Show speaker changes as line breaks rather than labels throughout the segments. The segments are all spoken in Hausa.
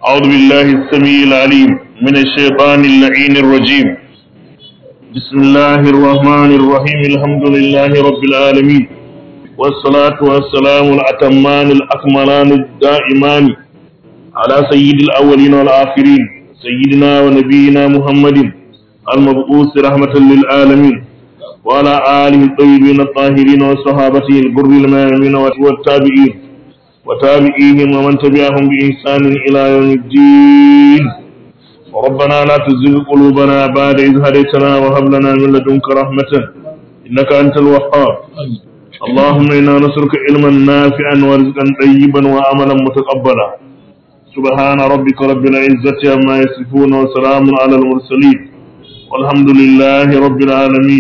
أعوذ بالله السميع العليم من الشيطان اللعين الرجيم بسم الله الرحمن الرحيم الحمد لله رب العالمين والصلاة والسلام الأتمان الأكملان الدائمان على سيد الأولين والآخرين سيدنا ونبينا محمد المبعوث رحمة للعالمين وعلى آله الطيبين الطاهرين وصحابته البر الميامين والتابعين وتابعيهم ومن تبعهم بإحسان إلى يوم الدين ربنا لا تزغ قلوبنا بعد إذ هديتنا وهب لنا من لدنك رحمة إنك أنت الوهاب اللهم إنا نسألك علما نافعا ورزقا طيبا وعملا متقبلا سبحان ربك رب العزة عما يصفون وسلام على المرسلين والحمد لله رب العالمين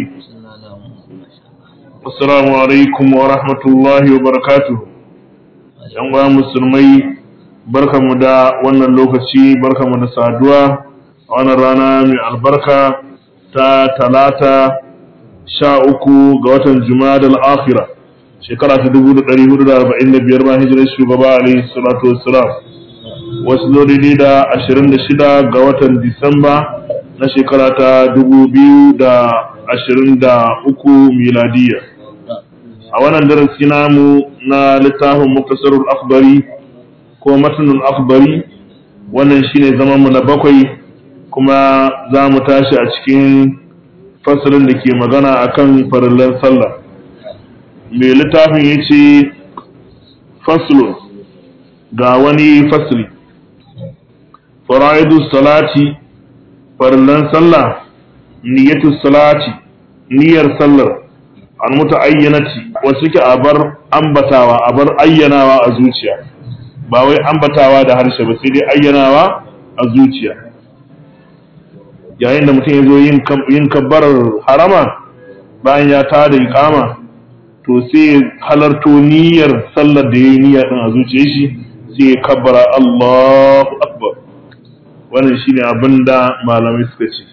السلام عليكم ورحمة الله وبركاته yan uwa musulmai barkamu da wannan lokaci barkamu da saduwa a wannan rana mai albarka ta talata sha uku ga watan jumadal akhira shekara ta dubu da ɗari hudu da arba'in da biyar bayan hijirar shugaba alaihi salatu wassalam wasu zo daidai da ashirin da shida ga watan disamba na shekara ta dubu biyu da ashirin da uku miladiyya a wannan darasi namu na littafin muktasarul akhbari ko matnul akhbari wannan shine zaman mu na bakwai kuma za mu tashi a cikin fasalin da ke magana akan farillan sallah mai littafin ya ce faslun ga wani fasli fara'idu salati farillan sallah niyyatu salati niyyar sallar an muta ayyanati wasu ke abar ambatawa abar ayyanawa a zuciya ba wai ambatawa da harshe ba sai dai ayyanawa a zuciya yayin da mutum ya zo yin kabbarar harama bayan ya tada iqama to sai halarto niyyar sallar da ya yi niyya din a zuciyar shi sai ya kabbara Allahu akbar wannan shine abin da malamai suka ce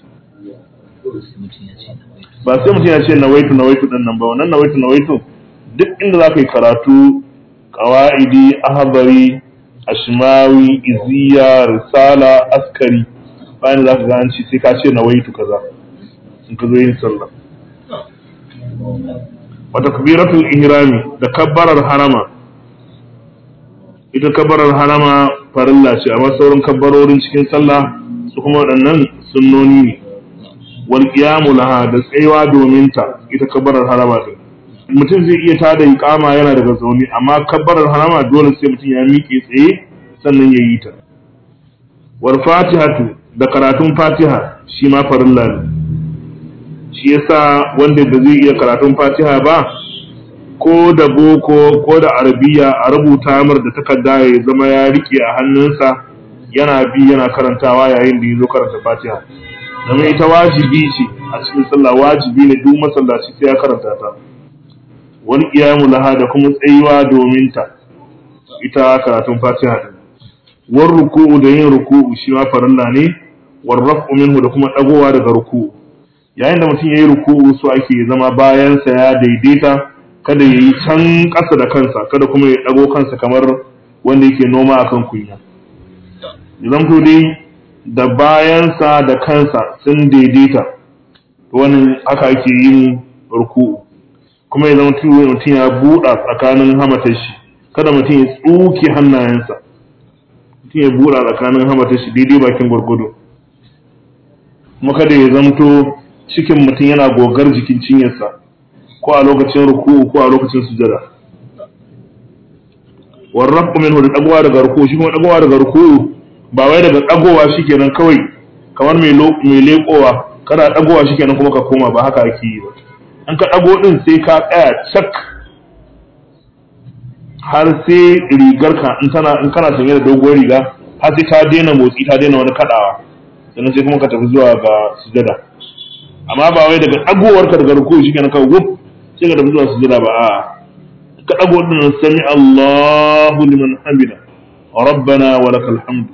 ba sai mutum ya ce nawaitu nawaitu din nan ba wannan nawaitu nawaitu duk inda za ka yi karatu qawaidi ahbari ashmawi iziya risala askari bayan za ka ganci sai ka ce nawaitu kaza in ka zo yin sallah wa takbiratul ihrami da kabbarar harama ita kabbarar harama farilla ce amma sauran kabbarorin cikin sallah su kuma waɗannan sunnoni ne wal qiyamu laha da tsayuwa domin ta ita kabbarar harama din mutum zai iya tada iqama yana daga zaune amma kabbarar harama dole sai mutum ya miƙe tsaye sannan ya yi ta wal fatihatu da karatun fatiha shi ma farilla ne shi yasa wanda ba zai iya karatun fatiha ba ko da boko ko da arabiya a rubuta mar da takarda ya zama ya rike a hannunsa yana bi yana karantawa yayin da ya zo karanta fatiha domin ita wajibi ce a cikin sallah wajibi ne duk masallaci sai ya karanta ta wani iyamu laha da kuma tsayuwa domin ta ita karatun fatiha din war ruku'u da yin ruku'u shi ma farilla ne war raf'u minhu da kuma dagowa daga ruku'u yayin da mutum yayi ruku'u so ake zama bayan sa ya daidaita kada yayi can ƙasa da kansa kada kuma ya dago kansa kamar wanda yake noma akan kunya idan ko dai da bayansa da kansa sun daidaita wannan haka ake yin ruku'u kuma ya zama mutum ya buɗa tsakanin hamatar shi kada mutum ya tsuke hannayensa mutum ya buɗa tsakanin hamatar shi daidai bakin gwargwado kuma kada ya zamto cikin mutum yana gogar jikin cinyarsa ko a lokacin ruku'u ko a lokacin sujada warrafu minhu da dagowa daga ruku'u shi kuma dagowa daga ruku'u ba wai daga dagowa shikenan kawai kamar mai mai lekowa kada dagowa shikenan kuma ka koma ba haka ake yi ba in ka dago din sai ka tsaya cak har sai rigarka in tana in kana sanye da doguwar riga har sai ta daina motsi ta daina wani kadawa sannan sai kuma ka tafi zuwa ga sujada amma ba wai daga dagowar ka daga ruku'u shikenan kawai wuf sai ka tafi zuwa sujada ba a'a ka dago din sami Allahu liman hamida rabbana wa lakal hamd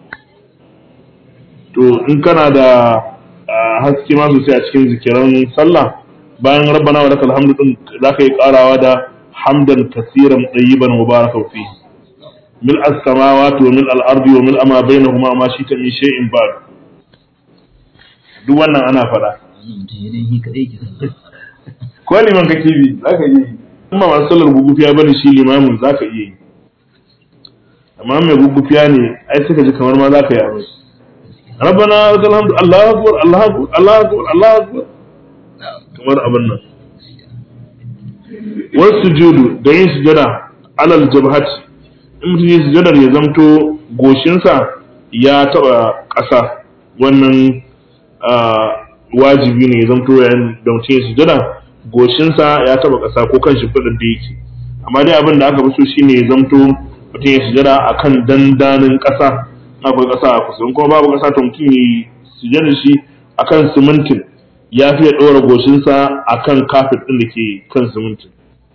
to in kana da haske ma sosai a cikin zikiran sallah bayan rabbana wa lakal hamdu din zaka yi karawa da hamdan kasiran tayyiban mubarakan fi mil as-samawati wa mil al-ardi wa mil ma bainahuma ma shi ta min shay'in ba'd duk wannan ana faɗa ko liman kake bi zaka yi amma masu sallar gugufiya bane shi limamin zaka iya yi amma mai gugufiya ne ai suka ji kamar ma zaka yi amai rabbana lakal hamdu allahu akbar allahu akbar allahu akbar allahu akbar kamar abin nan wasu sujudu da yin sujada alal jabhat in mutum yi sujadar ya zamto goshinsa ya taba ƙasa wannan wajibi ne ya zamto yayin da mutum ya sujada goshinsa ya taba ƙasa ko kan shimfiɗar da yake amma dai abin da aka fi so shine ya zamto mutum ya sujada akan dandanin ƙasa akwai ƙasa a kusa in kuma babu ƙasa to mutum ya sujada shi akan simintin ya fi ya ɗora goshinsa akan kafet ɗin da ke kan simintin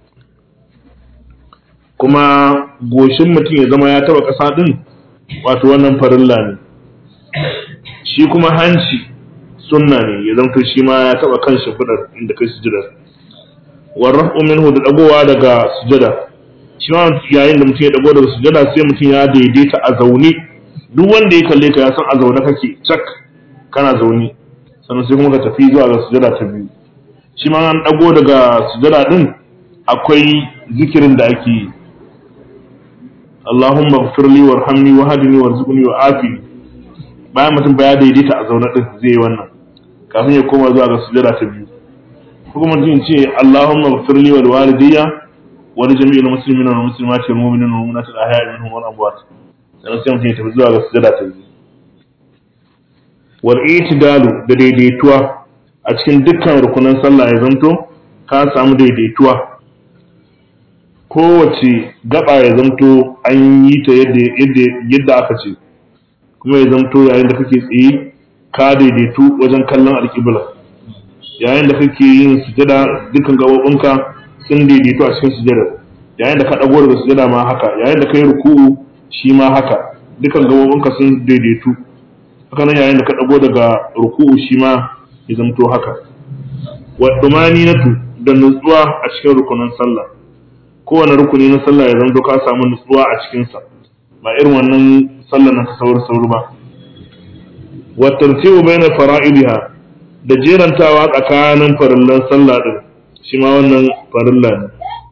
kuma goshin mutum ya zama ya taba ƙasa ɗin wato wannan farilla ne shi kuma hanci sunna ne ya zanto shi ma ya taba kan shimfiɗar inda kai sujada warrafu minhu da dagowa daga sujada shi ma yayin da mutum ya dago daga sujada sai mutum ya daidaita a zaune duk wanda ya kalle ka ya san a zaune kake cak kana zaune sannan sai kuma ka tafi zuwa ga sujada ta biyu shi ma an dago daga sujada din akwai zikirin da ake yi Allahumma gfirli warhamni wahdini warzuqni wa'afini bayan mutum ba ya daidaita a zaune din zai yi wannan kafin ya koma zuwa ga sujada ta biyu ko kuma mutum ce Allahumma gfirli wal walidayya wa li jami'il muslimina wal muslimati wal mu'minina wal mu'minati al ahya'i minhum wal amwat sannan sai mutum ya tafi zuwa ga sujada ta biyu wal itidalu da daidaituwa a cikin dukkan rukunan sallah ya zanto ka samu daidaituwa kowace gaba ya zamto an yi ta yadda aka ce kuma ya zamto yayin da kake tsaye ka daidaitu wajen kallon alƙibla yayin da kake yin sujada dukkan gabobinka sun daidaitu a cikin sujada yayin da ka ɗago daga sujada ma haka yayin da ka yi ruku'u shi ma haka dukkan gabobinka sun daidaitu haka nan yayin da ka ɗago daga ruku'u shi ma ya zamto haka wa natu da nutsuwa a cikin rukunin sallah kowane rukuni na sallah ya zanto ka samu nutsuwa a cikinsa ba irin wannan sallah na sauri sauri ba wa tartibu baina fara'idiha da jerantawa tsakanin farillan sallah din shi ma wannan farilla ne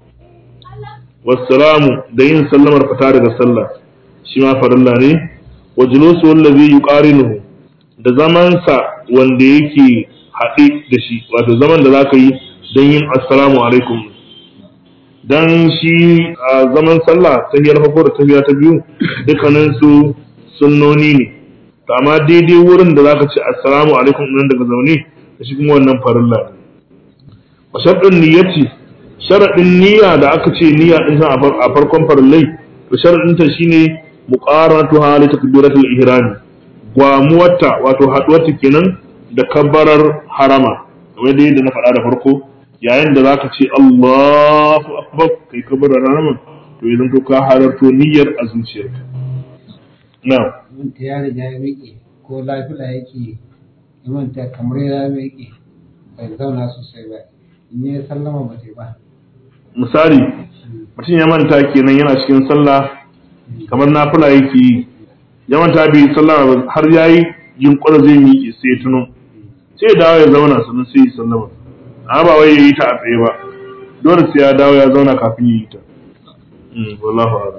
wassalamu da yin sallamar fita daga sallah shi ma farilla ne wa julusu wallazi yuqarinuhu da zamansa wanda yake haɗe da shi wato zaman da zaka yi don yin assalamu alaikum dan shi a zaman sallah tahiyar farko da tahiya ta biyu dukkanin su sunnoni ne to amma daidai wurin da zaka ce assalamu alaikum nan daga zaune da shi kuma wannan farilla ne wa sharɗin niyyati sharaɗin niyya da aka ce niyya din a farkon farillai to sharaɗin ta shine muqaratu hali takbiratul ihram gwamuwarta wato haduwarta kenan da kabbarar harama kamar dai da na faɗa da farko yayin da zaka ce Allahu akbar kai kabbarar harama to yanzu to ka halarto niyyar a zuciyarka na'am
manta ya riga ya miƙe ko lafiya yake ya manta kamar ya miƙe bai zauna sosai ba in ya sallama ba ta ba
misali mutum ya manta kenan yana cikin sallah kamar nafila yake yi ya manta bai sallama ba har yayi yunƙura zai miƙe sai ya tuno sai ya dawo ya zauna sannan sai ya sallama amma ba wai yayi ta a tsaye ba dole sai ya dawo ya zauna kafin ya yi ta wallahu a'lam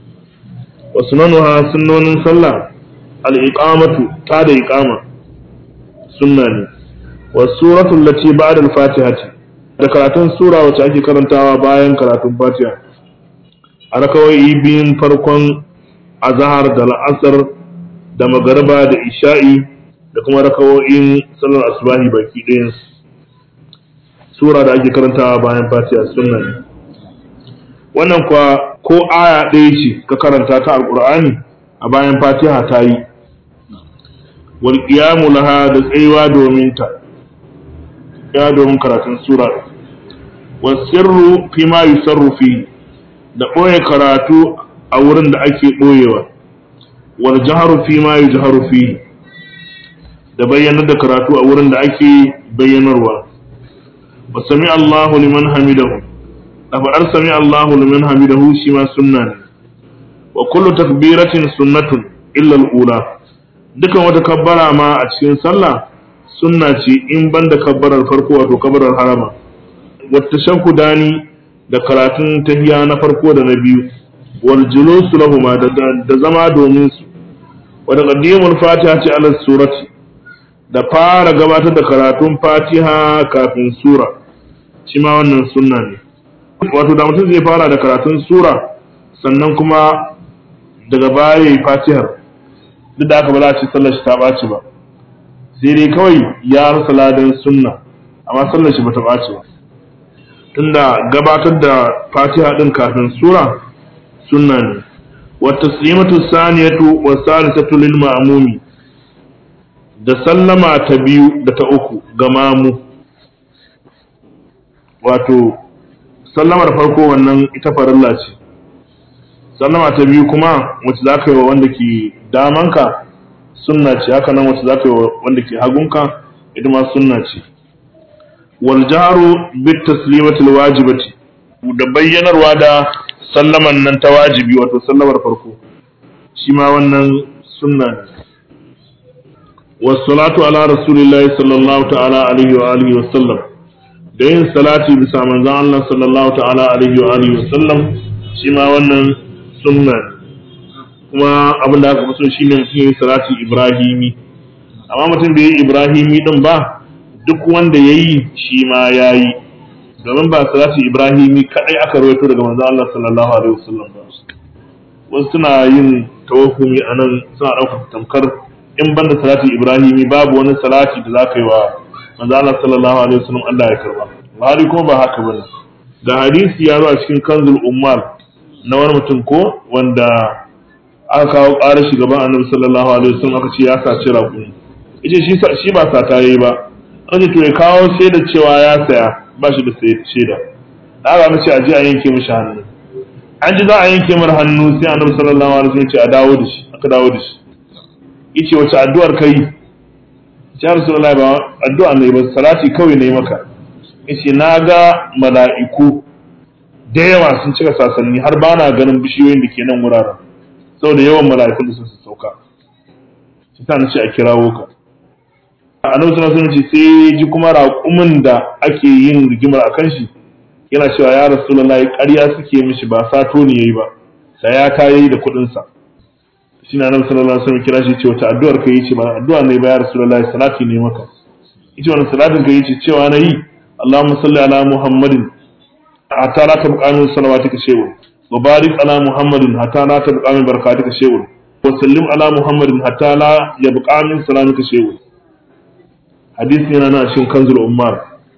wa sunanuha sunnonin sallah al-iqamatu ta da iqama sunna ne wa suratu allati ba'da al-fatihati da karatun sura wacce ake karantawa bayan karatun fatiha a rakawai biyun farkon azhar da la'asar da magariba da isha'i da kuma rakawoyin sallar asubahi baki ɗayan sura da ake karantawa bayan fatiha sunna ne wannan kuwa ko aya ɗaya ce ka karanta ta alƙur'ani a bayan fatiha ta yi wal qiyamu laha da tsayuwa domin ta ya domin karatun sura wa sirru fi ma yusarru fi da ɓoye karatu a wurin da ake ɓoyewa wal jaharu fi ma yujharu fi da bayyanar da karatu a wurin da ake bayyanarwa wa sami Allahu liman hamidahu da faɗar sami Allahu liman hamidahu shi ma sunna ne wa kullu takbiratin sunnatun illa al-ula dukan wata kabbara ma a cikin sallah sunna ce in banda kabbarar farko wato kabbarar harama wata shankudani da karatun tahiya na farko da na biyu wal julusu lahuma da zama domin su wa taqdimul fatiha ce ala surati da fara gabatar da karatun fatiha kafin sura shi ma wannan sunna ne wato da mutum zai fara da karatun sura sannan kuma daga baya ya yi fatihar duk da aka ba za a ce sallar shi ta ɓaci ba sai dai kawai ya rasa ladan sunna amma sallar shi ba ta ɓaci ba tunda gabatar da fatiha ɗin kafin sura sunna ne wa taslimatu saniyatu wa salisatu lil ma'mumi da sallama ta biyu da ta uku ga mamu wato sallamar farko wannan ita farilla ce sallama ta biyu kuma wacce za ka yi wa wanda ke damanka sunna ce haka nan wacce za ka yi wa wanda ke hagunka ita ma sunna ce wal jaharu bit taslimatil wajibati da bayyanarwa da sallaman nan ta wajibi wato sallamar farko shi ma wannan sunna ne wassalatu ala rasulillahi sallallahu ta'ala alaihi wa alihi wa sallam da yin salati bisa manzon Allah sallallahu ta'ala alaihi wa alihi wa sallam shi ma wannan sunna ne kuma abin da aka fi so shine mutum yin salati ibrahimi amma mutum bai yi ibrahimi din ba duk wanda ya yi shi ma ya yi domin ba salati ibrahimi kadai aka rawaito daga manzon Allah sallallahu alaihi wa sallam ba wasu suna yin tawahumi a nan suna ɗaukar tamkar in banda salati ibrahimi babu wani salati da za ka yi wa manzo Allah sallallahu alaihi wasallam Allah ya karba hali kuma ba haka bane ga hadisi ya zo a cikin kanzul ummal na wani mutum ko wanda aka kawo ƙarar shugaban annabi sallallahu alaihi wasallam aka ce ya saci raƙumi yace shi shi ba sata yayi ba aka ce to ya kawo shaida cewa ya saya ba shi da shaida da aka ce a je a yanke mishi hannu an ji za a yanke mar hannu sai annabi sallallahu alaihi wasallam ya ce a dawo da shi aka dawo da shi yace wace addu'ar kai ya rasulullahi ba addu'a ne ba salati kawai ne maka yace na ga mala'iku da yawa sun cika sasanni har ba na ganin bishiyoyin da ke nan wuraren saboda yawan mala'ikun da sun sauka shi ta nace a kirawo ka annabi sallallahu alaihi wasallam sai ji kuma raƙumin da ake yin rigimar akan shi yana cewa ya rasulullahi ƙarya suke mishi ba sato ne yayi ba da ya kayi da kuɗin sa shi na nan sallallahu alaihi wasallam kira shi ce wata addu'ar ka yi ce ba addu'a ne ba ya rasulullahi salati ne maka ita wannan salatin ka yi ce cewa na yi Allahumma salli ala Muhammadin hatta la tabqa min salawatika shay'un wa barik ala Muhammadin hatta la tabqa min barakatika shay'un wa sallim ala Muhammadin hatta la yabqa min salamika shay'un hadisi yana nan cikin kanzul ummar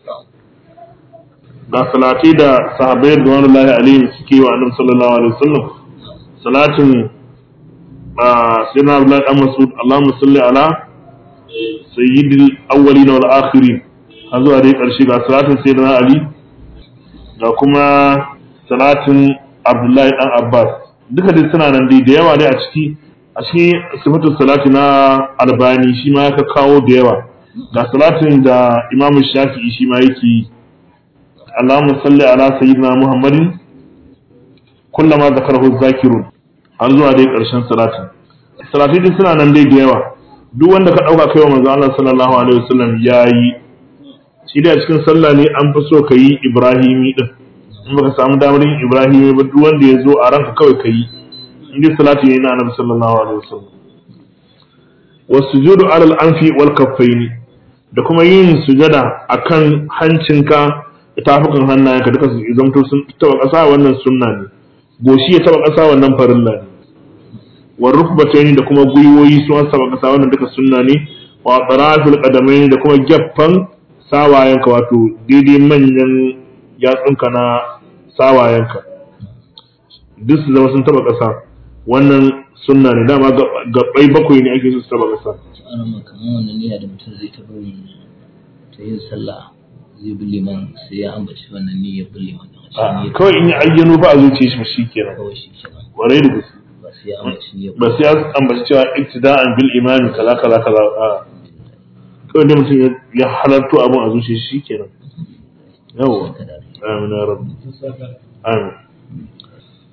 ga salati da sahabbai da wani alaihim suke yi wa annabi sallallahu alaihi wasallam salatin سيدنا عبد الله بن مسعود اللهم صل على سيد الاولين والاخرين har zuwa dai ƙarshe ga salatin sayyidina ali ga kuma salatin abdullahi dan abbas duka dai suna nan dai da yawa dai a ciki a cikin sifatu salati na albani shi ma ya kawo da yawa ga salatin da imam shafi'i shi ma yake yi allahumma salli ala sayyidina muhammadin kullama zakarahu zakirun har zuwa dai ƙarshen salatin salatai duk suna nan dai da yawa duk wanda ka ɗauka kai wa manzo Allah sallallahu alaihi wasallam yayi shi da cikin sallah ne an fi so ka yi ibrahimi din in baka samu damar yin ibrahimi ba duk wanda ya zo a ranka kawai ka yi in dai salati ne na annabi sallallahu alaihi wasallam wasujudu alal anfi wal kaffaini da kuma yin sujada akan hancinka da tafukan hannayenka duka su zamto sun taba ƙasa wannan sunna ne goshi ya taba ƙasa wannan farilla ne wa rukbatayn da kuma gwiwoyi su an taba ƙasa wannan duka sunna ne wa tarafil qadamayn da kuma gaffan sawayenka wato daidai manyan yatsunka na sawayenka duk su zama sun taba ƙasa wannan sunna ne dama gabbai bakwai ne ake so su taba ƙasa
kamar wannan niyya da mutum zai ta bari ta yin sallah zai bi liman sai ya ambaci wannan niyyar bin liman din a cikin niyyar
kawai in yi ayyano ba a zuciya shi ba shi kenan
kawai shi kenan
warai da gaske
ba sai ya ambaci niyyar
ba sai ya ambaci cewa iktida'an bil imami kaza kaza kaza a kawai da mutum ya halarto abin a zuciya shi kenan yawa amin ya rabbi amin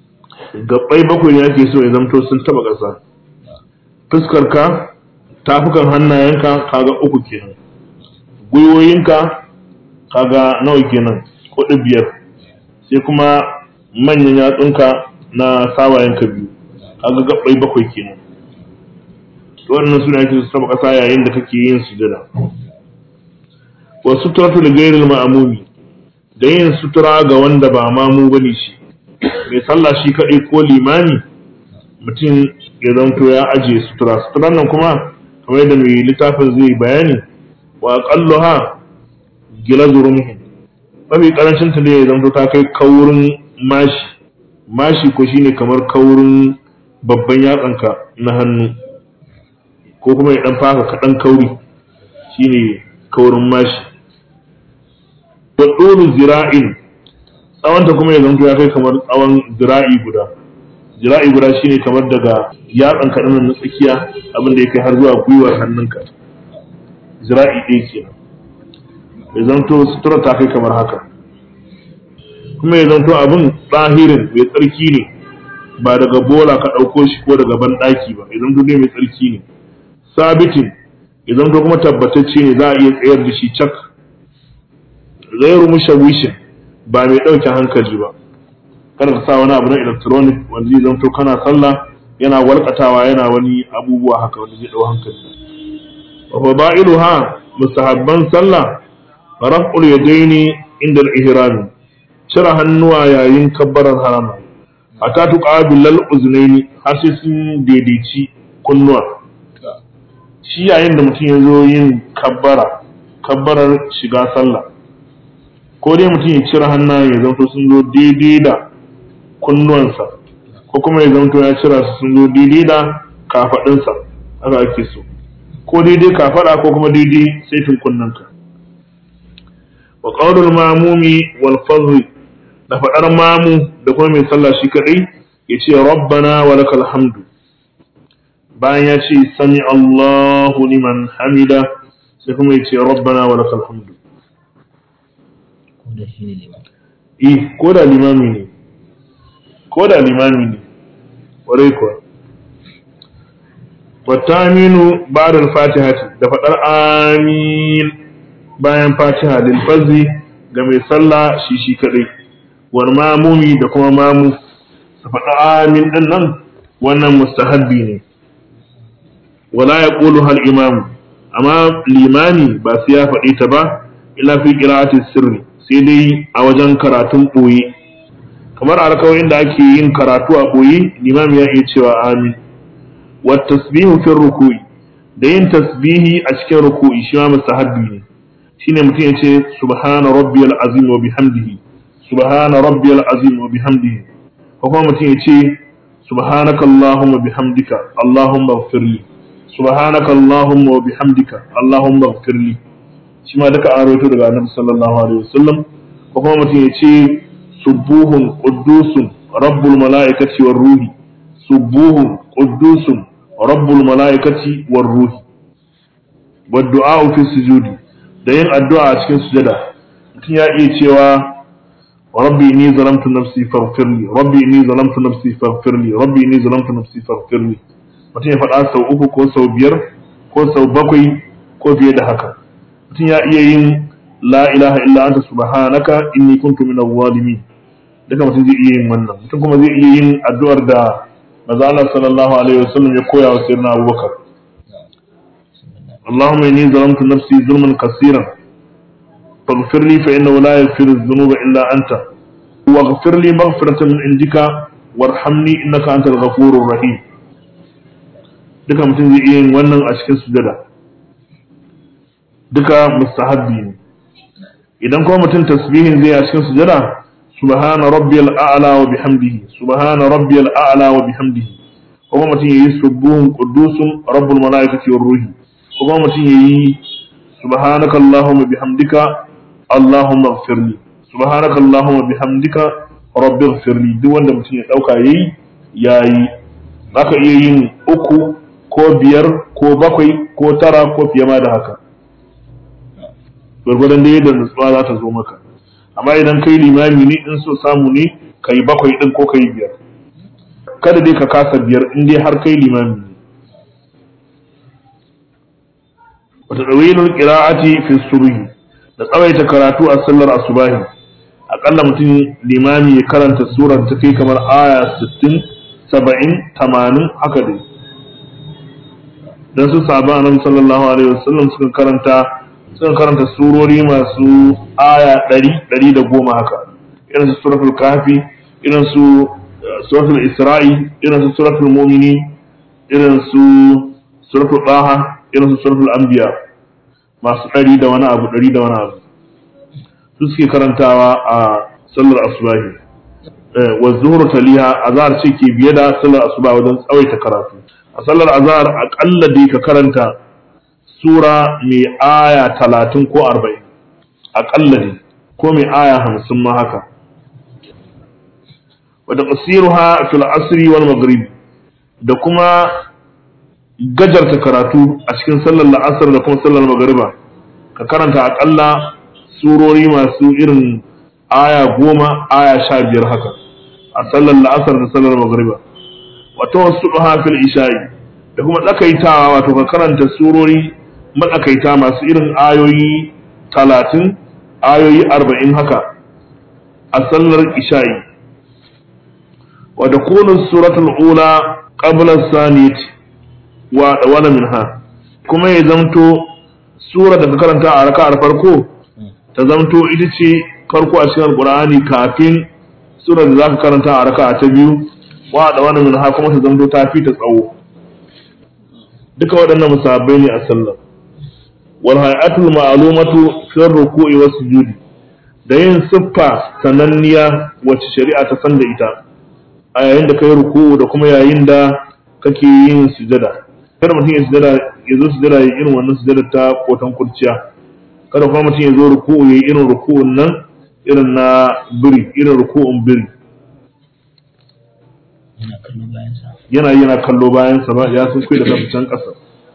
gabbai bakwai ne ake so ya zamto sun taba ƙasa fuskarka tafukan hannayenka kaga uku kenan gwiwoyinka kaga nawa kenan kuɗi biyar sai kuma manyan yatsunka na sawayenka biyu kaga gabbai bakwai kenan to wannan suna ake su taba ƙasa yayin da kake yin sujada wa sutratu li ghayril ma'mumi da yin sutura ga wanda ba mamu bane shi mai sallah shi kaɗai ko limami mutum ya zanto ya ajiye sutura suturan nan kuma kamar yadda mai littafin zai bayani wa aqalluha gilazu rumhin mafi karancin ta ne ya zanto ta kai kaurin mashi mashi ko shine kamar kaurin babban yatsanka na hannu ko kuma ya dan faka kaɗan kauri shine kaurin mashi wa ɗulu zira'in tsawonta kuma ya zanto ya kai kamar tsawon zira'i guda zira'i guda shine kamar daga yatsan kaɗan na tsakiya abin da ya kai har zuwa gwiwar hannunka zira'i ɗaya kenan ya zanto sutura ta kai kamar haka kuma ya zanto abin tsahirin mai tsarki ne ba daga bola ka ɗauko shi ko daga banɗaki ba ya zanto dai mai tsarki ne sabitin ya zanto kuma tabbatacce ne za a iya tsayar da shi cak zairu mushawishin ba mai ɗauke hankali ba kada ka sa wani abu na electronic wanda zai zanto kana sallah yana walƙatawa yana wani abubuwa haka wanda zai ɗau hankali wa fada'iluha mustahabban sallah raf'ul yadaini inda al-ihram cire hannuwa yayin kabbarar harama hatta tuqabil al-uznaini har sai sun daidaici kunnuwa shi yayin da mutum ya zo yin kabbara kabbarar shiga sallah ko dai mutum ya cire hannayen ya zanto sun zo daidai da kunnuwansa ko kuma ya zanto ya cira su sun zo daidai da kafaɗinsa haka ake so ko daidai kafaɗa ko kuma daidai saitin kunnanka wa qaulul mamumi wal fadl da faɗar mamu da kuma mai sallah shi kadai ya ce rabbana wa lakal hamdu bayan ya ce sami Allahu liman hamida sai kuma ya ce rabbana wa lakal hamdu
ko da shi ne liman
eh ko da limami ne ko da limami ne ƙwarai kuwa wata aminu ba'da fatihati da faɗar amin bayan fatiha lil fazi ga mai sallah shi shi kadai wal mamumi da kuma mamu su faɗa amin din nan wannan mustahabbi ne wala yaqulu hal imam amma limami ba sai ya faɗi ta ba illa fi qira'ati sirri sai dai a wajen karatun ɓoye kamar a rakawoyin da ake yin karatu a ɓoye limam ya iya cewa amin wa tasbihu fi ruku'i da yin tasbihi a cikin ruku'i shi ma mustahabbi ne shine mutum ya ce subhana rabbiyal azim wa bihamdihi subhana rabbiyal azim wa bihamdihi ko kuma mutum ya ce subhanaka allahumma bihamdika allahumma ighfirli subhanaka allahumma wa bihamdika allahumma ighfirli shi ma duka an rawaito daga annabi sallallahu alaihi wasallam ko kuma mutum ya ce subuhun quddusun rabbul malaikati war ruhi subuhun quddusun rabbul malaikati war ruhi wa du'a fi sujudi da yin addu'a a cikin sujada mutum ya iya cewa rabbi inni zalamtu nafsi faghfirli rabbi inni zalamtu nafsi faghfirli rabbi inni zalamtu nafsi faghfirli mutum ya faɗa sau uku ko sau biyar ko sau bakwai ko fiye da haka mutum ya iya yin la ilaha illa anta subhanaka inni kuntu min zalimin duka mutum zai iya yin wannan mutum kuma zai iya yin addu'ar da manzo Allah sallallahu alaihi wasallam ya koya wa sayyidina Abubakar اللهم إني ظلمت نفسي ظلما كثيرا فاغفر لي فإنه لا يغفر الذنوب إلا أنت واغفر لي مغفرة من عندك وارحمني إنك أنت الغفور الرحيم duka mutum zai iya yin wannan a cikin sujada duka mustahabbi ne idan kuma mutum tasbihin zai a cikin sujada subhana rabbiyal a'la wa bihamdihi subhana rabbiyal a'la wa bihamdihi kuma mutum yayi subuhun qudusun rabbul malaikati war ruhi kuma mutum yayi subhanaka allahumma bihamdika allahumma ighfirli subhanaka allahumma bihamdika rabbi ighfirli duk wanda mutum ya dauka yayi yayi zaka iya yin uku ko biyar ko bakwai ko tara ko fiye ma da haka gwargwadon da yadda nutsuwa za ta zo maka amma idan kai limami ne in so samu ne ka yi bakwai ɗin ko ka yi biyar kada dai ka kasa biyar in dai har kai limami ne wata ɗawilul ƙira'ati fi subhi da tsawaita karatu a sallar asubahi aƙalla mutum limami ya karanta surar ta kai kamar aya 60 70 80 haka dai dan su sahaba annabi sallallahu alaihi wasallam suka karanta suka karanta surori masu aya 100 110 haka irin su suratul kafi irin su suratul isra'i irin su suratul mu'mini irin su suratul taha irin su suratul anbiya masu ɗari da wani abu ɗari da wani abu su suke karantawa a sallar asubahi wa zuhur taliha azhar ce ke biye da sallar asuba wajen tsawaita karatu a sallar azhar aƙalla dai ka karanta sura mai aya talatin ko arba'in aƙalla ne ko mai aya hamsin ma haka wadda qasiruha fil asri wal maghrib da kuma gajarta karatu a cikin sallar la'asar da kuma sallar magariba ka karanta akalla surori masu irin aya goma aya sha biyar haka a sallar la'asar da sallar magariba wata wasu fil isha'i da kuma tsakaitawa wato ka karanta surori matsakaita masu irin ayoyi talatin ayoyi arba'in haka a sallar isha'i wadda kunin suratul ula qabla saniyati wa wala minha kuma ya zamto sura da ka karanta a raka'ar farko ta zamto ita ce farko a cikin alqur'ani kafin sura da zaka karanta a raka'a ta biyu wa da wala minha kuma ta zamto ta fi ta tsawo duka waɗannan musabbai ne a sallah wal hay'atul ma'lumatu fi ruku'i was sujudi da yin siffa sananniya wacce shari'a ta san da ita a yayin da kai ruku'u da kuma yayin da kake yin sujada kada mutum ya sujada ya zo sujada ya irin wannan sujada ta kotan kurciya kada kuma mutum ya zo ruku'u ya irin ruku'un nan irin na biri irin ruku'un biri
yana kallo bayansa
yana yana kallo bayan sa ba ya sun kai da kansa can kasa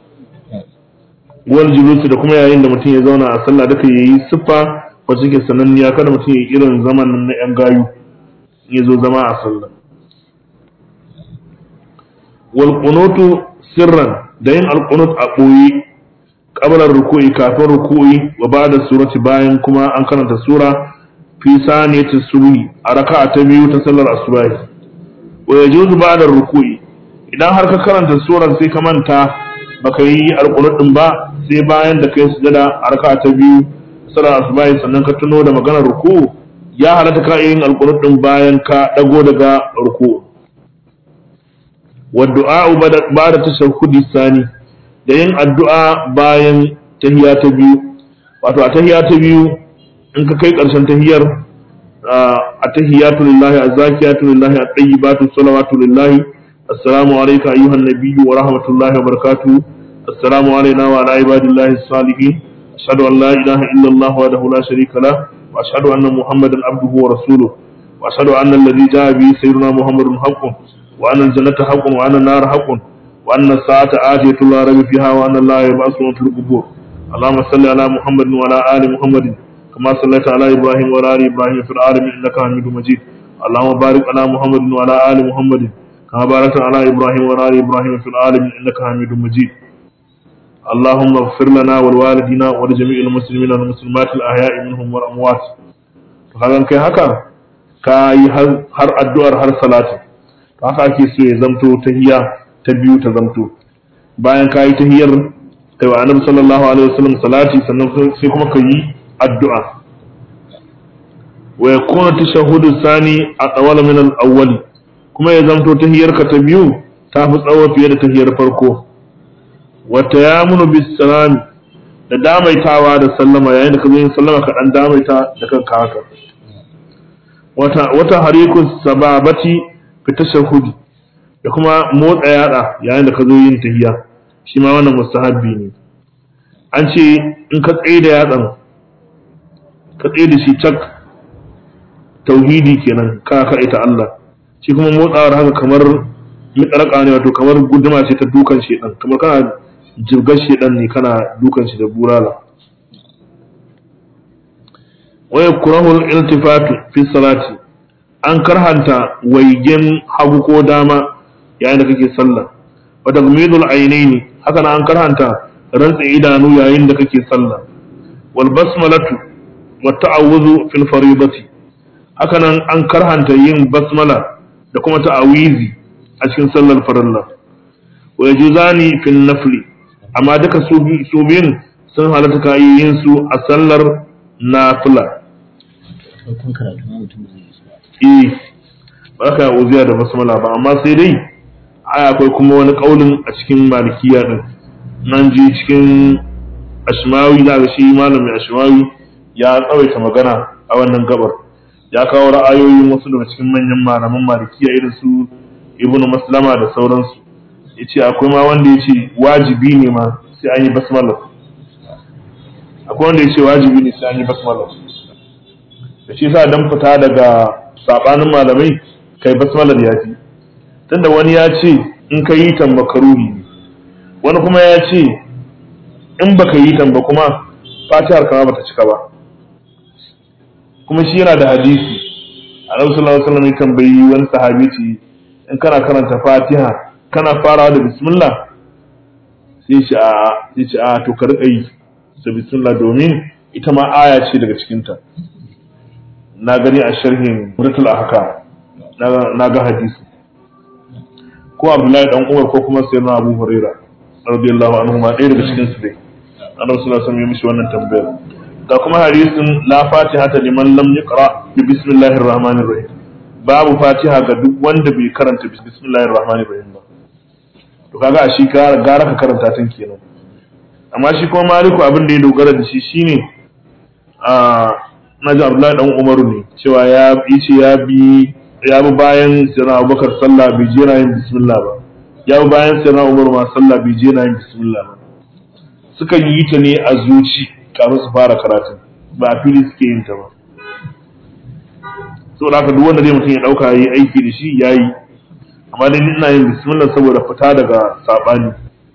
wal julusi da kuma yayin da mutum ya zauna a sallah duka yayi siffa wacce ke sananniya kada mutum ya irin zaman nan na yan gayu in ya zo zama a sallah wal qunutu sirran da yin alqunut a ɓoye qabla ruku'i kafin ruku'i wa ba'da surati bayan kuma an karanta sura fi saniyati subhi a raka'a ta biyu ta sallar asubahi wa yajuzu ba'da ruku'i idan har ka karanta surar sai ka manta baka yi alqunut din ba sai bayan da kai sujada a raka'a ta biyu sallar asubahi sannan ka tuno da maganar ruku'u ya halatta ka yin alqunut din bayan ka dago daga ruku'u والدعاء بعد التشهد الثاني da yin addu'a bayan tahiya ta biyu wato a tahiya ta biyu in ka kai ƙarshen tahiyar a tahiyatu lillahi azzakiyatu lillahi at-tayyibatu salawatu lillahi assalamu alayka ayyuhan nabiyyu wa rahmatullahi wa barakatuh assalamu alayna wa ala ibadillahi salihin ashhadu an la ilaha illa allah wahdahu la sharika lah wa ashhadu anna muhammadan abduhu wa rasuluhu wa ashhadu anna alladhi jaa bi sayyidina muhammadun haqqun وأن الجنة حق وأن النار حق وأن الساعة آتية لا ريب فيها وأن الله يبعث من في القبور اللهم صل على محمد وعلى آل محمد كما صليت على إبراهيم وعلى آل إبراهيم في العالمين إنك حميد مجيد اللهم بارك على محمد وعلى آل محمد كما باركت على إبراهيم وعلى آل إبراهيم في العالمين إنك حميد مجيد اللهم اغفر لنا ولوالدينا ولجميع المسلمين والمسلمات الأحياء منهم والأموات فهذا كي هكا كاي هر الدعاء هر صلاة haka ake so ya zamto tahiya ta biyu ta zamto bayan ka yi tahiyar kai wa annabi sallallahu alaihi wasallam salati sannan sai kuma ka yi addu'a wa yakuna tashahhudu sani a tsawala min al-awwal kuma ya zamto tahiyar ka ta biyu ta fi tsawo fiye da tahiyar farko wa tayamunu bis salami da damaitawa da sallama yayin da ka zo yin sallama ka dan damaita da kanka haka wata wata harikus sababati fi tashahhudi da kuma motsa yada yayin da ka zo yin tahiyya shi ma wannan mustahabbi ne an ce in ka tsaye da yatsan ka tsaye da shi cak tauhidi kenan ka ka ita Allah shi kuma motsawar haka kamar miƙarƙa ne wato kamar guduma ce ta dukan shedan kamar kana jirgar shedan ne kana dukan shi da burala waya kurahul iltifatu fi salati an karhanta waigen hagu ko dama yayin da kake sallah wa tagmidul aynaini haka nan an karhanta rantsa idanu yayin da kake sallah wal basmalatu wa ta'awuzu fil faribati haka nan an karhanta yin basmala da kuma ta'awizi a cikin sallar farilla wa yajuzani fil nafli amma duka su biyun sun halatta ka yin su a sallar nafila
farkon karatu ma mutum zai yi su ba
eh ba ka uziya da basmala ba amma sai dai ai akwai kuma wani kaulin a cikin malikiya din nan ji cikin ashmawi da ga shi malami ashmawi ya tsawaita magana a wannan gabar ya kawo ra'ayoyin wasu daga cikin manyan malaman malikiya irin su ibnu maslama da sauransu ya ce akwai ma wanda ya ce wajibi ne ma sai an yi basmala akwai wanda ya ce wajibi ne sai an yi basmala da shi sa dan fita daga sabanin malamai kai basmalar ya fi tunda wani ya ce in ka yi tan makaruhi ne wani kuma ya ce in baka yi tan ba kuma fatihar kama bata cika ba kuma shi yana da hadisi annabi sallallahu alaihi wasallam ya tambayi wani sahabi ce in kana karanta fatiha kana farawa da bismillah sai ce a sai ce a to ka rika yi da bismillah domin ita ma aya ce daga cikinta na gani a sharhin muratul ahkam na ga hadisi ko abdullahi dan umar ko kuma sayyidina abu huraira radiyallahu anhu ma ɗaya daga cikin su dai annabi sallallahu alaihi wasallam ya mishi wannan tambayar ga kuma hadisin la fatiha ta liman lam yaqra bi bismillahir rahmanir rahim babu fatiha ga duk wanda bai karanta bismillahir rahmanir rahim ba to kaga a shi gara ka karanta tun kenan amma shi kuma maliku abin da ya dogara da shi shine a naji abdullahi dan umaru ne cewa ya yi ce ya bi ya bi bayan sirna abubakar sallah bai je na yin bismillah ba ya bi bayan sirna umaru ma sallah bai je na yin bismillah ba sukan yi ta ne a zuci kafin su fara karatun ba a fili suke yin ta ba saboda haka duk wanda zai mutum ya dauka yi aiki da shi yayi amma dai ina yin bismillah saboda fita daga sabani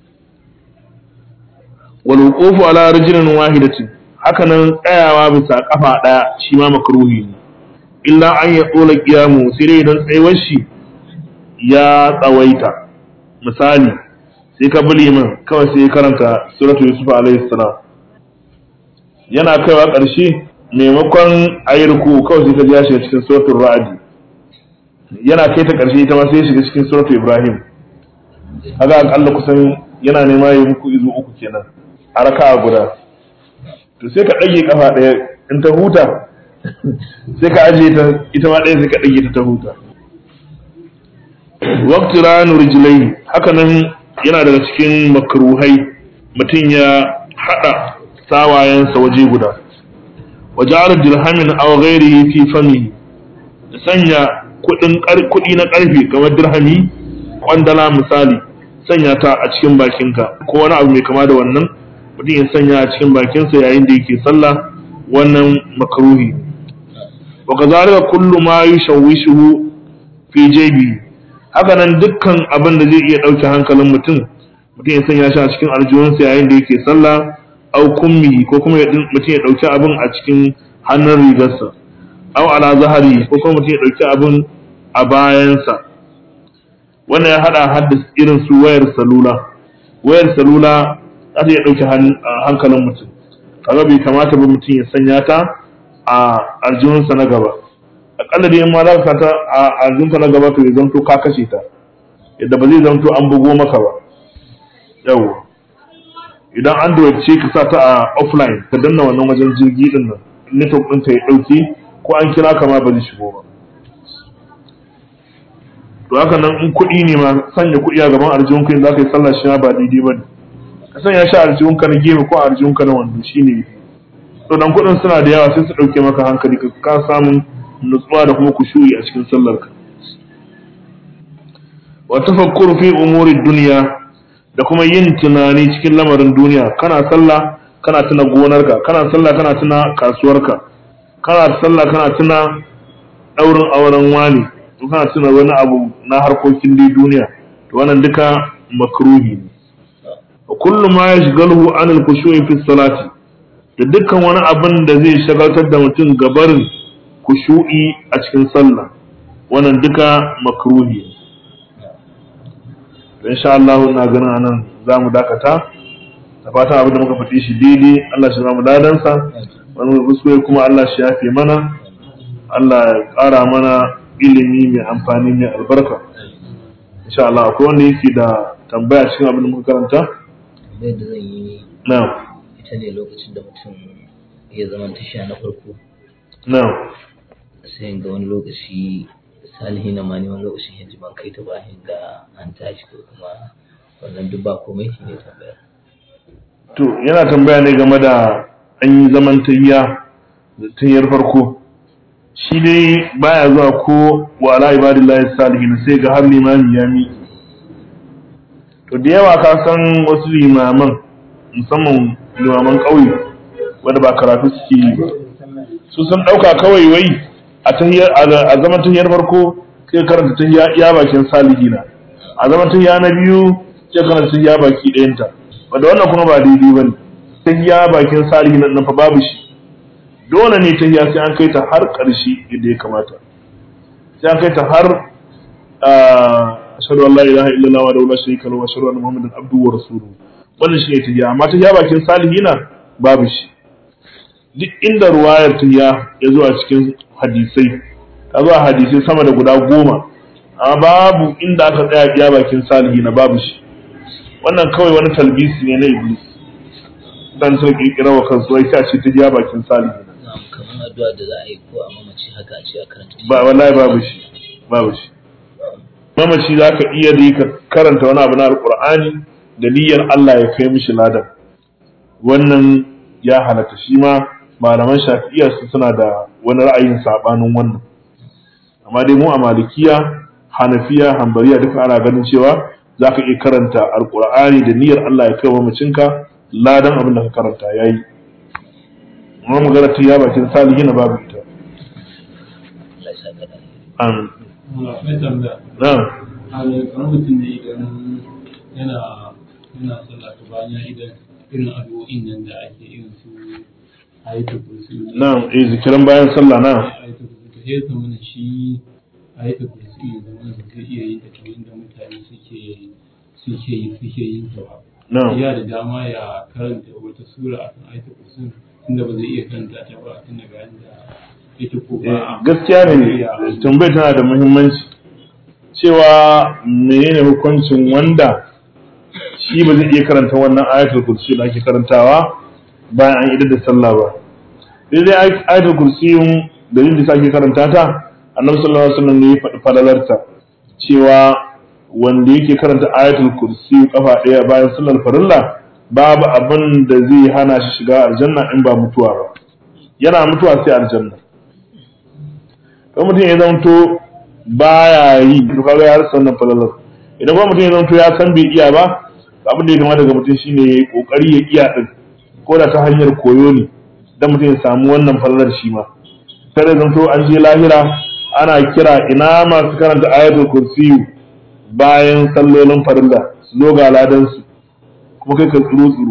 wal wuqufu ala rijlin wahidatin haka nan tsayawa bisa kafa daya shi ma makruhi ne illa an ya tsola kiyamu sai dai idan tsayuwar shi ya tsawaita misali sai ka bi liman kawai sai ya karanta suratu yusuf alaihi salam yana kaiwa ƙarshe maimakon a yi ruku kawai sai ka ji ya shiga cikin suratul ra'adi yana kai ta ƙarshe ita ma sai ya shiga cikin suratul ibrahim haka akalla kusan yana nema ya muku izu uku kenan a raka'a guda to sai ka ɗage kafa ɗaya in ta huta sai ka ajiye ta ita ma ɗaya sai ka ɗage ta ta huta waqti ranu rijlai haka nan yana daga cikin makruhai mutum ya hada sawayensa waje guda wa ja'ala dirhamin aw ghairihi fi famihi da sanya kudin kudi na karfe kamar dirhami kwandala misali sanya ta a cikin bakinka ko wani abu mai kama da wannan mutum ya sanya a cikin bakinsa yayin da yake sallah wannan makruhi wa kazalika kullu ma yushawwishuhu fi jaybi haka nan dukkan abin da zai iya dauke hankalin mutum mutum ya sanya shi a cikin aljihunsa yayin da yake sallah au kummi ko kuma mutum ya dauki abin a cikin hannun rigarsa au ala zahari ko kuma mutum ya dauki abin a bayansa wannan ya hada haddasa irin su wayar salula wayar salula za ta iya dauke hankalin mutum kaga bai kamata ba mutum ya sanya ta a aljihunsa na gaba akalla dai in ma za ka ta a aljihunka na gaba to ya zanto ka kashe ta yadda ba zai zanto an bugo maka ba yawwa idan android ce ka sa ta a offline ka danna wannan wajen jirgi din nan network ɗinka ya ɗauke ko an kira ka ma ba zai shigo ba to haka nan in kuɗi ne ma sanya kuɗi a gaban aljihun ka za ka yi sallah shi ma ba daidai ba ne ka sanya shi a aljihun ka na gefe ko a aljihun ka na wando shi ne to dan kuɗin suna da yawa sai su ɗauke maka hankali ka ka samun nutsuwa da kuma kushuyi a cikin sallar ka wa tafakkuru fi umuri dunya da kuma yin tunani cikin lamarin duniya kana sallah kana tuna gonarka kana sallah kana tuna kasuwarka kana sallah kana tuna daurin auren wani to kana tuna wani abu na harkokin dai duniya to wannan duka makruhi ne wa kullu ma yashghaluhu an al-khushu'i fi salati da dukkan wani abin da zai shagaltar da mutum gabarin kushu'i a cikin sallah wannan duka makruhi ne insha Allah ina ganin anan za mu dakata da fatan abin da muka faɗi shi daidai Allah shi ba mu ladansa wani kuskure kuma Allah shi yafe mana Allah ya ƙara mana ilimi mai amfani mai albarka insha Allah akwai wanda yake da tambaya cikin abin da muka karanta
tambayar da zan yi
na
ita ne lokacin da mutum ya zama tasha na farko
na
sai ga wani lokaci salihi na mani wani lokacin yanzu ban kai ta ba ga an tashi ko kuma wannan duk ba komai shi ne tambayar
to yana tambaya ne game da an yi zaman tayya da tayyar farko shi dai baya zuwa ko wa ala ibadillahi salihin sai ga har limami ya miƙe to da yawa ka san wasu limaman musamman limaman ƙauye wanda ba karatu suke yi ba su sun ɗauka kawai wai a tahiyar a zaman tahiyar farko sai karanta tahiya iya bakin salihina a zaman tahiya na biyu sai karanta tahiya baki ɗayanta wanda wannan kuma ba daidai bane tahiya bakin salihina nan fa babu shi dole ne tahiya sai an kai ta har ƙarshe yadda ya kamata sai an kai ta har ashhadu an la ilaha illallah wa la sharika lahu wa ashhadu anna muhammadan abduhu wa rasuluhu wannan shi ne tahiya amma tahiya bakin salihina babu shi duk inda ruwayar tahiya ya zo a cikin hadisai ta zo a hadisai sama da guda goma amma babu inda aka tsaya biya bakin salihina babu shi wannan kawai wani talbisi ne na iblis dan sun kirkira wa kansu wai ta ce tahiya bakin salihina
na'am kamar addu'a da za a yi ko a mamaci haka a ce a karanta
ba wallahi babu shi babu shi mamaci za ka iya da ka karanta wani abu na alkur'ani da niyyar Allah ya kai mishi ladan wannan ya halatta shi ma malaman shafi'iyya su suna da wani ra'ayin sabanin wannan amma dai mu a malikiya hanafiya hambariya duka ana ganin cewa za ka iya karanta alkur'ani da niyyar Allah ya kai mamacinka ladan abin da ka karanta yayi amma magana ta ya bakin salihi na babu ita
Allah ya saka da alheri.
amin
akwai tambaya
na'am
a kamar mutum ne idan yana yana sallah to bayan ya idan irin addu'o'in nan da ake irin su ayatul kursi
na'am eh zikiran bayan sallah na'am
ayatul kursi to sai zama na shi ayatul kursi ya zama da zai iya yin ta kamar yadda mutane suke suke yi suke yin ta ba
na'am
ya da dama ya karanta wata sura akan ayatul kursi tunda ba zai iya karanta ta ba tun daga yanda yake ko ba a
gaskiya ne tambayar tana da muhimmanci cewa menene hukuncin wanda shi ba zai iya karanta wannan ayatul kursi da ake karantawa bayan an idar da sallah ba sai dai ayatul kursi da yin da ake karanta ta annabi sallallahu alaihi wasallam ne ya faɗi falalarta cewa wanda yake karanta ayatul kursi kafa ɗaya bayan sallar farilla babu abin da zai hana shi shiga aljanna in ba mutuwa ba yana mutuwa sai aljanna don mutum ya zanto baya yi to kaga ya rasa wannan falalar idan kuma mutum ya zanto ya san bai iya ba abin da ya kamata ga mutum shine ya yi kokari ya iya din ko da ta hanyar koyo ne dan mutum ya samu wannan falalar shi ma kada zanto an je lahira ana kira ina masu karanta ayatul kursiyu bayan sallolin farilla su zo ga ladan su kuma kai ka tsuru tsuru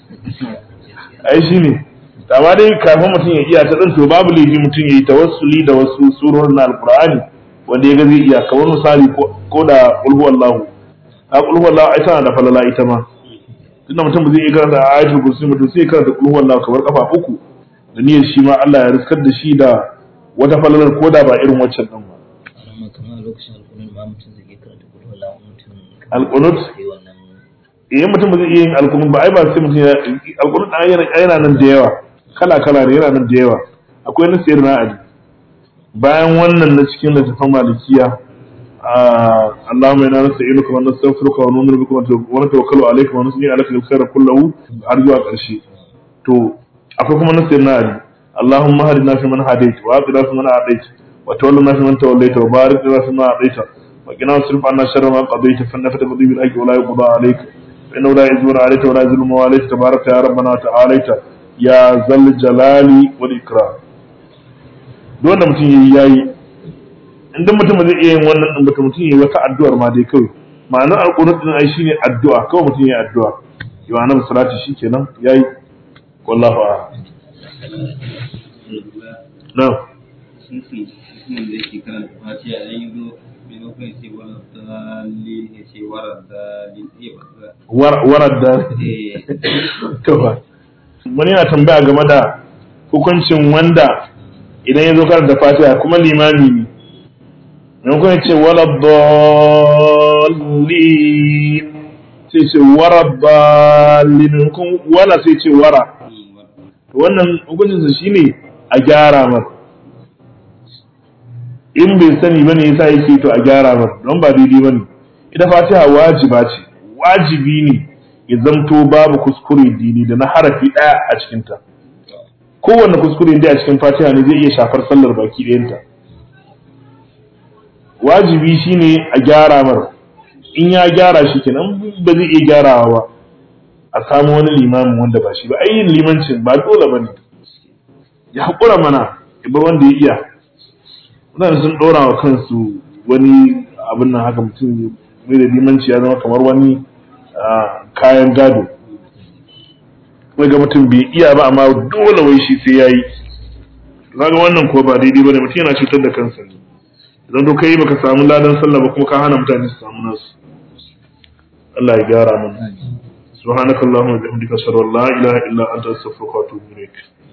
ai shine amma dai kafin mutum ya iya ta to babu laifi mutum ya yi tawassuli da wasu surorin na alkur'ani wanda ya ga zai iya kamar misali ko da ulhu wallahu a ulhu wallahu ai tana da falala ita ma tunda mutum ba zai iya karanta ayatul kursi mutum sai ya karanta ulhu wallahu kamar kafa uku da niyyar shi ma Allah ya riskar da shi da wata falalar ko da ba irin waccan din ba
amma kamar lokacin alƙunun ma mutum zai iya karanta kudu wala mutum
Alƙunut?
sai wannan
idan mutum ba zai iya yin alkunut ba ai ba sai mutum ya alkunut ɗan yana yana nan da yawa kala kala ne yana nan da yawa akwai na sayar na ali bayan wannan na cikin littafin malikiya Allahumma inna nasta'inuka wa nastaghfiruka wa nu'minu bika wa natawakkalu alayka wa nusni alaka al-khayra kullahu har zuwa ƙarshe to akwai kuma na sayar na ali Allahumma hadina fi man hadayt wa aqina fi man adayt wa tawallana fi man tawallayta wa barik lana fi ma adayta wa qina wasrif anna sharra ma qadayta fa innaka taqdi bil haqqi wa la yuqda alayka فإنه لا يزور عليك ولا يزور ما عليك تبارك يا ربنا وتعاليت يا ذا الجلال والإكرام duk wanda mutum yayi yayi in duk mutum zai iya yin wannan din mutum mutum yayi wata addu'ar ma dai kawai ma'anar alqunut din ai shine addu'a kawai mutum yayi addu'a yau annabi salati shikenan yayi wallahu a'lam na
sun fi mutumin da yake karanta fatiha dan yi zo
maimakon ya ce wala dalil ya ce wara dalil eh wara
War- warar da
eh
to fa wani yana tambaya game da hukuncin wanda idan ya zo karanta fatiha kuma limami ne maimakon ya ce wala dallin sai ce wara dallin maimakon wala sai ce wara wannan hukuncinsa shine a gyara mar in bai sani bane yasa yake to a gyara mar don ba daidai bane ita fatiha wajiba ce wajibi ne ya zamto babu kuskure dini da na harafi ɗaya a cikinta kowanne kuskure dai a cikin fatiha ne zai iya shafar sallar baki ɗayanta wajibi shine a gyara mar in ya gyara shi kenan ba zai iya gyarawa ba a samu wani limamin wanda ba shi ba ai yin limancin ba dole bane ya haƙura mana ya bar wanda ya iya mutane sun ɗora wa kansu wani abin nan haka mutum mai da limanci ya zama kamar wani ah, kayan gado wai ga mutum bai iya ba amma dole wai shi sai ya yi zaga wannan ko ba daidai ba ne mutum yana cutar da kansa ne idan to kai baka samu ladan sallah ba kuma ka hana mutane su samu nasu Allah ya gyara mana subhanakallahumma wa bihamdika ashhadu an la ilaha illa anta astaghfiruka wa atubu ilaik